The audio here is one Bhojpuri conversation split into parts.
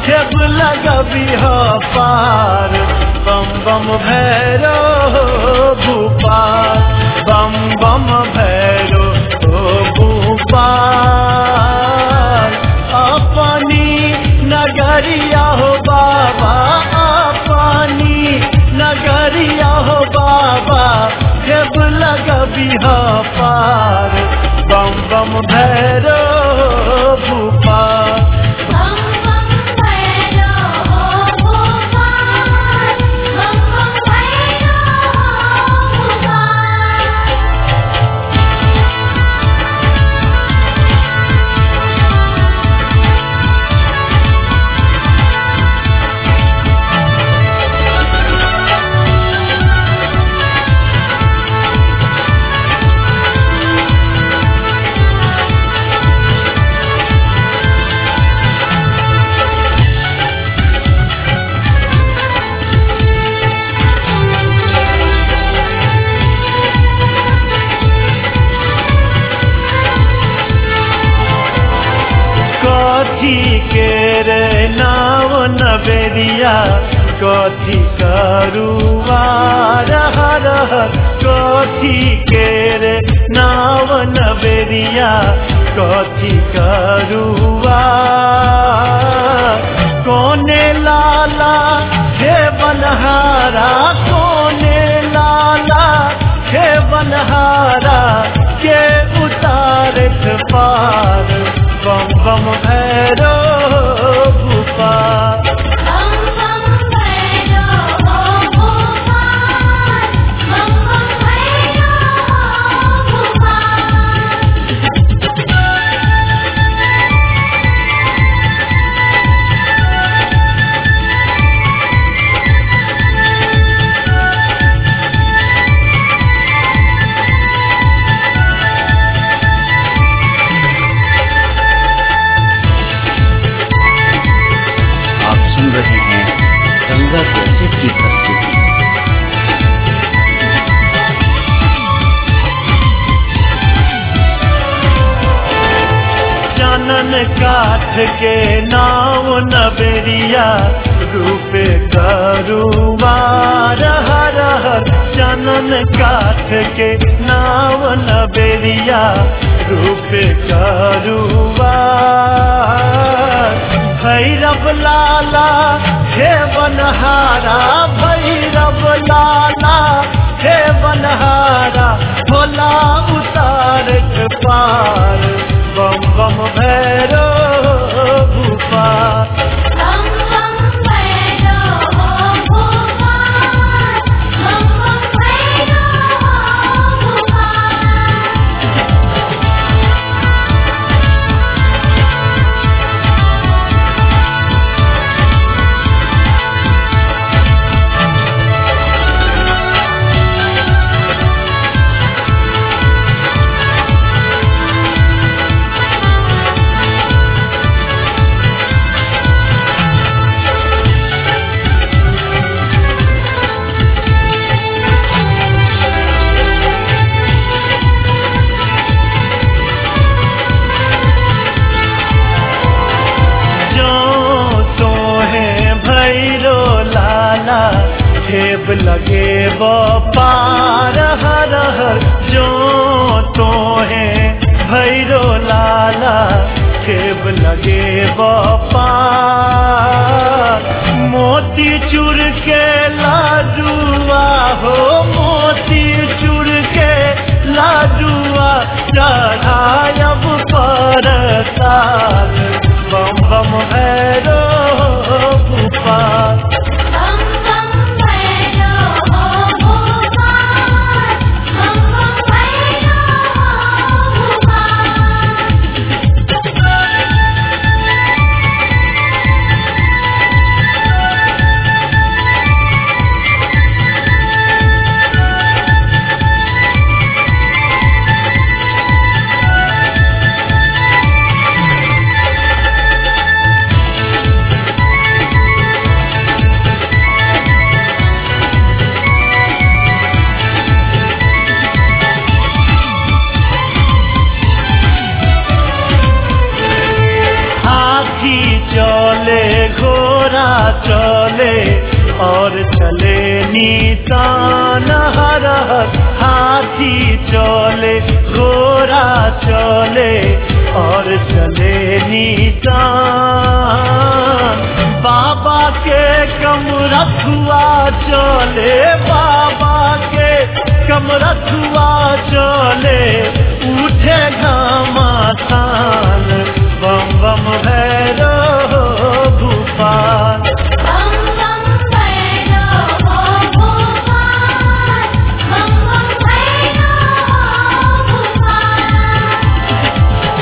खेब लगबी हो पार बम बम भैरो भूपाल बम बम भैरो भूपाल अपनी नगरिया हो बाबा अपनी नगरिया हो बाबा खेब लगबी हो पार बम बम भैरो भूपाल बम बम भैरो भोपाल बम बम भैरो भोपाल कथी के रे नाव नवेरिया कथी करुआ रह रह कथी के रे नाव नवेरिया कथी करुआ कोने लाला हे बनहारा कोने लाला हे बनहारा के उतारत पार बम बम भैरो भूपाल बम बम भैरो भोपाल बम बम भैरो भोपाल आप सुन रहे हैं गंगा कैसेट की प्रस्तुति चनन काठ के नाव नबेरिया रूपे करुआ रह रह चनन काठ के नाव नबेरिया रूपे करुआ भैरव लाला हे बनहारा भैरव लाला हे बनहारा भोला उतार पार बम बम भैरो भूपाल बम बम भैरो भोपाल बम बम भैरो भोपाल जो तो है भैरो लाला खेब लगे वो पार हर हर जो तो है भैरो लाला खेब लगे वो पार मोती चूर के लाडुआ हो मोती चूर के लाडुआ चढ़ायब पर साल बम बम भैरो भूपाल बम बम भैरो भोपाल बम बम भैरो भोपाल और चले नीतान हर हर हाथी चले घोड़ा चले और चले नीतान बाबा के कमरथुआ चले बाबा के कमरथुआ चले उठे घामा थान बम बम भैरो भूपाल बम बम भैरो भोपाल बम बम भैरो भोपाल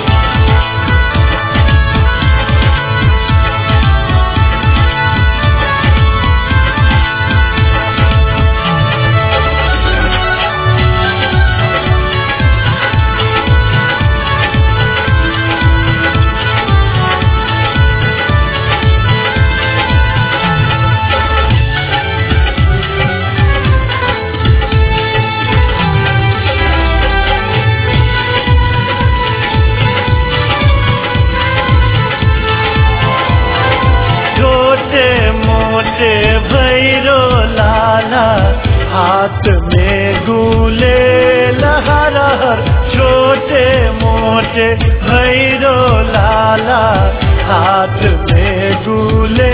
छोटे मोटे भैरो लाला हाथ में गुले लहर छोटे मोटे भैरो लाला हाथ में गुले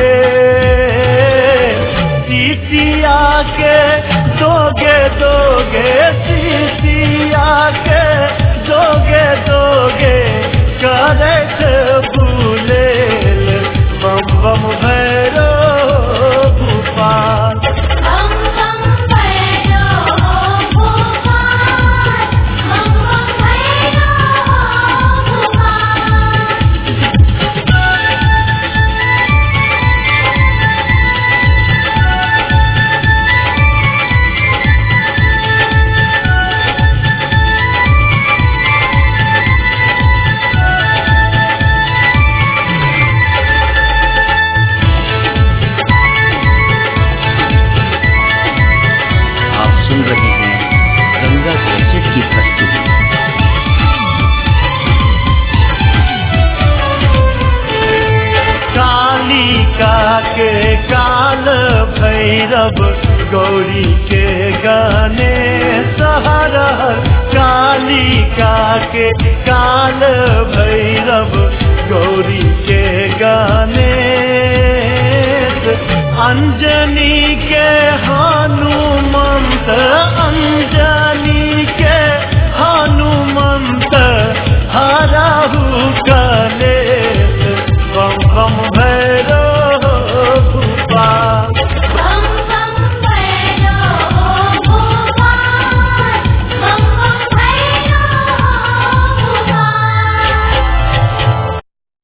सीतिया के दोगे दोगे सीतिया के दोगे दोगे करत भूले बम बम भैरो भूपाल बम बम भैरो भोपाल बम बम भैरो भोपाल आप सुन रहे हैं गंगा कैसेट की प्रस्तुति कालिका के काल भैरव गौरी के गाने सहरहर कालिका के काल भैरव गौरी के गाने अंजनी के हनुमंत